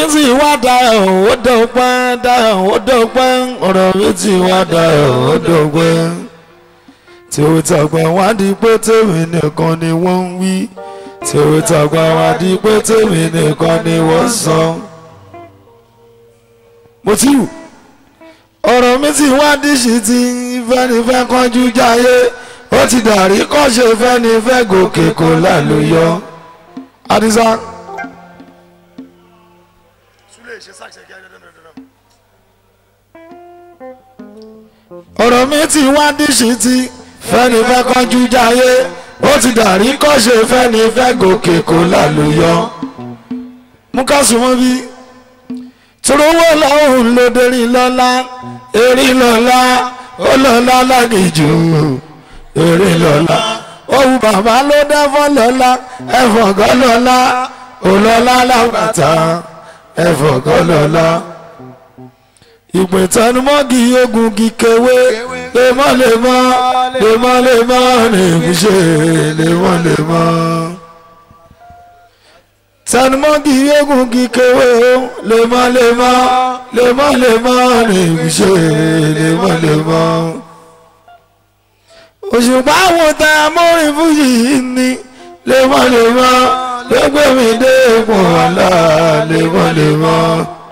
ti wá dayọ̀ ó dọ̀pẹ́ dayọ̀ ó dọ̀pẹ́ ọ̀rọ̀ mi ti wá dayọ̀ ó dọ̀pẹ́ tí ó tàgbà wá di pé tèmi nìkan ni wọ́n ń wí tí ó tàgbà wá di pé tèmi nìkan ni wọ́n sọ. mo ti wù ọ̀rọ̀ mi ti wá díṣì tí fẹ́nifẹ́ kánjú jáyé ó ti dàrí kọ́ṣe fẹ́nifẹ́ gòkè kò lálùyọ. Adisa. ọ̀rọ̀ mi ti wá díṣì tí fẹ́nifẹ́ kánjú jáyé ó ti dàrí kọ́ṣe fẹ́nifẹ́ gòkè kò lálùyọ. mú ká sùn mọ́ bí torówó lọ́hùn ló dérí lọ́lá erí lọ́lá ó lọ́lá lágìjù erí lọ́lá òun bàbá ló dẹ́fọ́ lọ́lá ẹ̀fọ̀gọ́ lọ́lá òlọ́lá lábàtà ẹ̀fọ̀gọ́ lọ́lá. ìpè tẹnumọ́gì ogun kíkewé lemọ́lemọ́ lemọ́lemọ́ nìbíṣe lemọ́lemọ́ tẹnumọ́gì ogun kíkewé o lemọ́lemọ́ lemọ́lemọ́ nìbíṣe lemọ́lemọ́ òṣùpá wo tẹ amórin fújì yìí ni lemọ́lemọ́ lẹ́gbẹ́ mi dé ipò ọ̀la lemọ́lemọ́.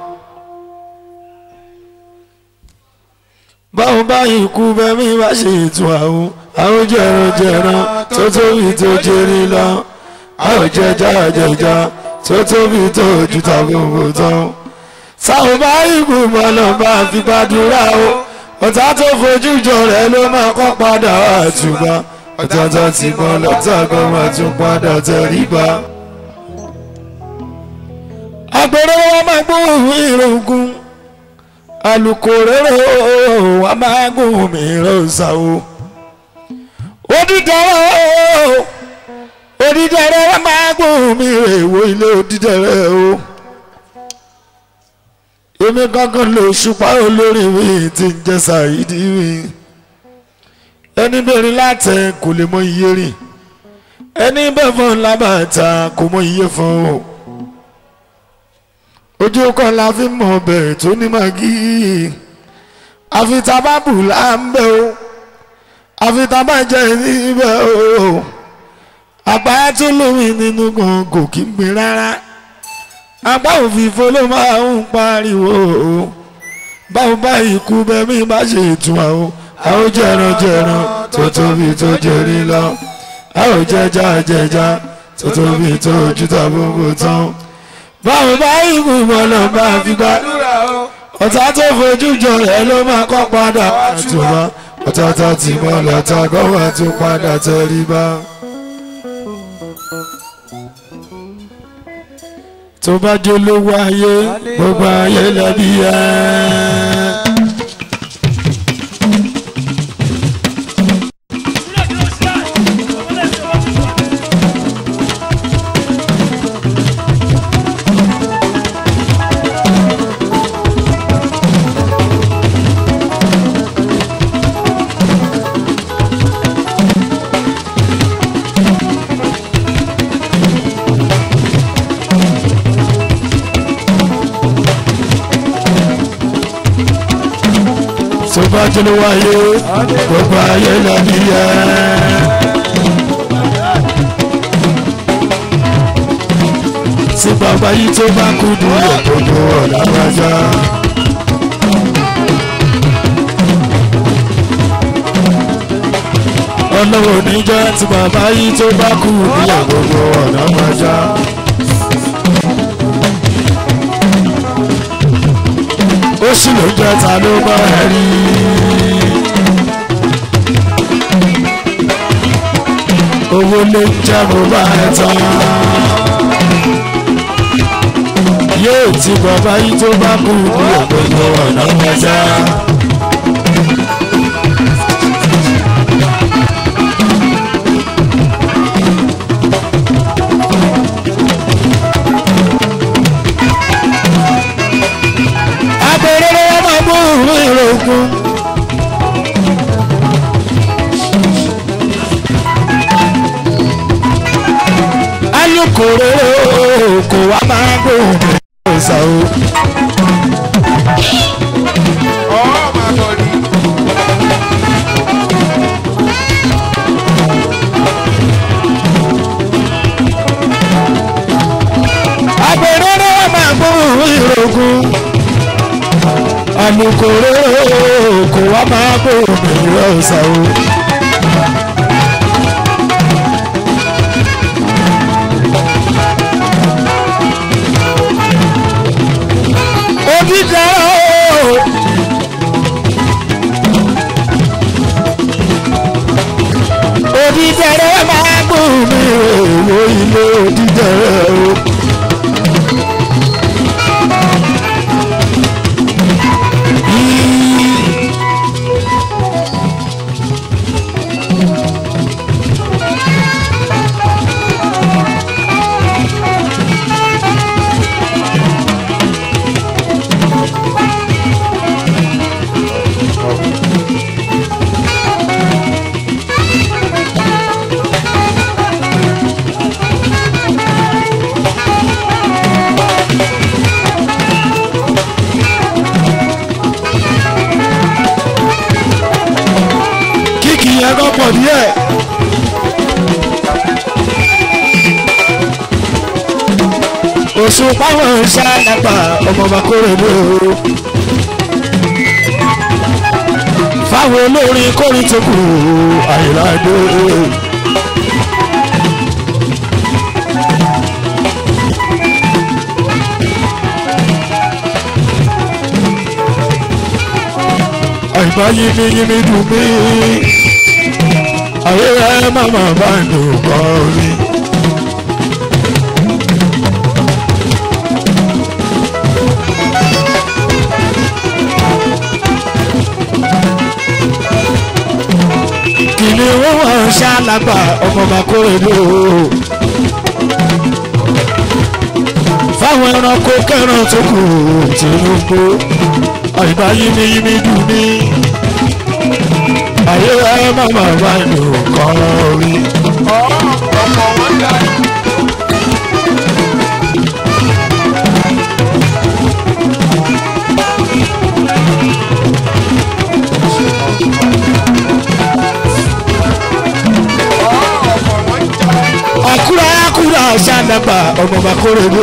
báwo báyìí kú bẹ́mí bá ṣe ètò àwọn àwọn jẹranjẹran tó tóbi tó jẹrí lọ àwọn jẹjá jẹjá tó tóbi tó ju tàbùkù tán. sáwọn báyìí kú bọ́lọ̀ bá fi gbàdúrà o ọ̀tá tó fojú jọ rẹ̀ ló máa kọ́ padà àtúbà ọ̀tá tó ti bọ́ lọ́tà kan máa tún padà tẹríba. àgbèrè wọn máa gbóhùn ìrògùn alukórèrè wa máa gbóhùn mìíràn ṣàwò. odídẹrẹ odídẹrẹ wa máa gbóhùn mìíràn èwo ilé odídẹrẹ o. èmi kankan lè ṣùpá olórí mi tí ń jẹ ṣàìdí mi. ẹni bẹ̀rẹ̀ látẹ kò lè mọ iye rìn ẹni bẹ́ẹ̀ fún lábàtà kò mọ iye fún o ojú kan la fi mọ ọbẹ̀ tó ní màgí àfitabábù là ń bẹ o àfitabájẹ níbẹ̀ o àgbáyé tó lómi nínú gan kò kí ń gbin rárá apá òfìfo ló máa ń pariwo o báwo bá ikú bẹ́mí bá ṣe ìtura o àwọn jẹran jẹran tó tóbi tó jẹrí lọ àwọn jẹjà jẹjà tó tóbi tó ojú tàbí tán báwo bá ìkú bọ́lọ̀ bá fi gbá ọ̀tá tó fojú jọ rẹ̀ ló máa kọ́ padà àtúbà ọ̀tá tó ti bọ́lọ̀ ọ̀tá gọ́wà tó padà tẹríba. tó bá jẹ́ olówó ayé gbogbo ayé lẹ́bí ẹ̀. tó bá jẹ́ olówó ayé gbogbo ayé lẹ́bí ẹ̀. tí bàbá yìí tó bá kú dúró gbogbo ọ̀la wájà. ọlọ́wọ́ níjẹ́ tí bàbá yìí tó bá kú dúró gbogbo ọ̀la wájà. ó sì ló jẹ́ ta ló bá ẹ rí. owó lè jẹ́ mo bá ẹ tán yóò ti bàbá yìí tó bá kú bí ògbógbó ọ̀nà mẹ́ta. abẹ́rẹ́ lọ́wọ́ máa mú ìwé ìrògùn. alukoro kò wá máa gbóhùn ọ̀sà o. ọ̀ máa bọ̀ ni. àgbèrèrè máa gbóhùn ìrògùn alukoro kò wá máa gbóhùn ìrọ̀sà o. òdìjà o. òdìjà rẹ máa gbóhùn ìròwò ilé òdìjà rẹ o. kíkì yẹn kọ́ pọ̀ díẹ̀. oṣù páwọn ṣáàlápà ọmọọba kórè ló. fáwọn olórin kórè tó kù àyìnláde. àyìnbá yìí yìí dùn mí ayé ẹ màmá bá dùn kọ́ rí. kìnìún wọn ṣàlágbà ọmọọba kórèlú. fáwọn ẹranko kẹran tó kù Tinubu àyíká yìí yìí dùn mí ayé ẹ màmá bá dùn kọ́ rí. ọ̀ ọ̀pọ̀ wọn dá. ọ̀ ọ̀pọ̀ wọn já. àkúrà àkúrà ṣàdàgbà ọmọọba kórèlú.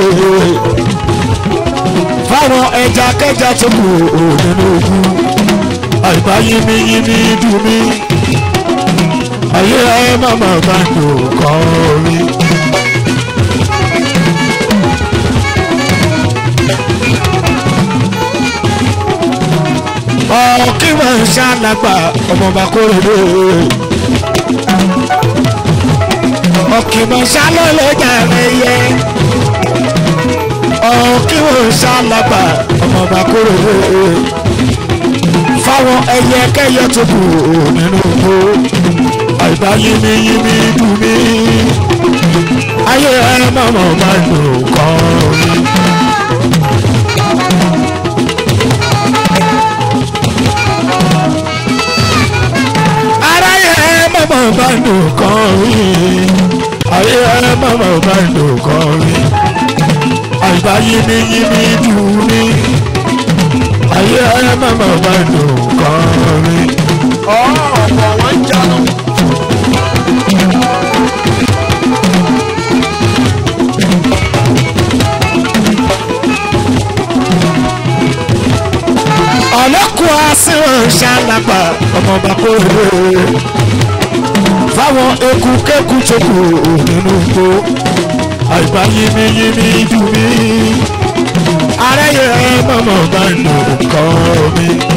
fáwọn ẹja kẹja tó kù nínú ogun àyíká yìí yìí dùn mí ayé ẹ màmá bá dùn kọ́ rí. ọ̀kí wọn ṣàlágbà ọmọọba kórèlú. ọ̀kí wọn ṣàlọ́lẹ́jà rẹ̀ yẹ. ọ̀kí wọn ṣàlágbà ọmọọba kórèlú. fáwọn ẹyẹ kẹyẹ tó kù nínú igbó àìbá yìí yìí dùn mí. ayé ẹ mọ̀mọ́ máa lò kọ́ rí. aráyé ẹ mọ̀mọ́ máa lò kọ́ rí. ayé ẹ mọ̀mọ́ máa lò kọ́ rí. àìbá yìí yìí dùn mí. ayé ẹ mọ̀mọ́ máa lò kọ́ rí. ọ̀ ọ̀pọ̀ wọn jánu. ọlọ́kùn àṣìwọ̀n ṣàlápà ọmọọba kórè fáwọn eku kéku tó kù nínú igbó àìbá yìí yìí dùn mí aráyé ẹ mọ̀mọ́ bá lò kọ́ mi.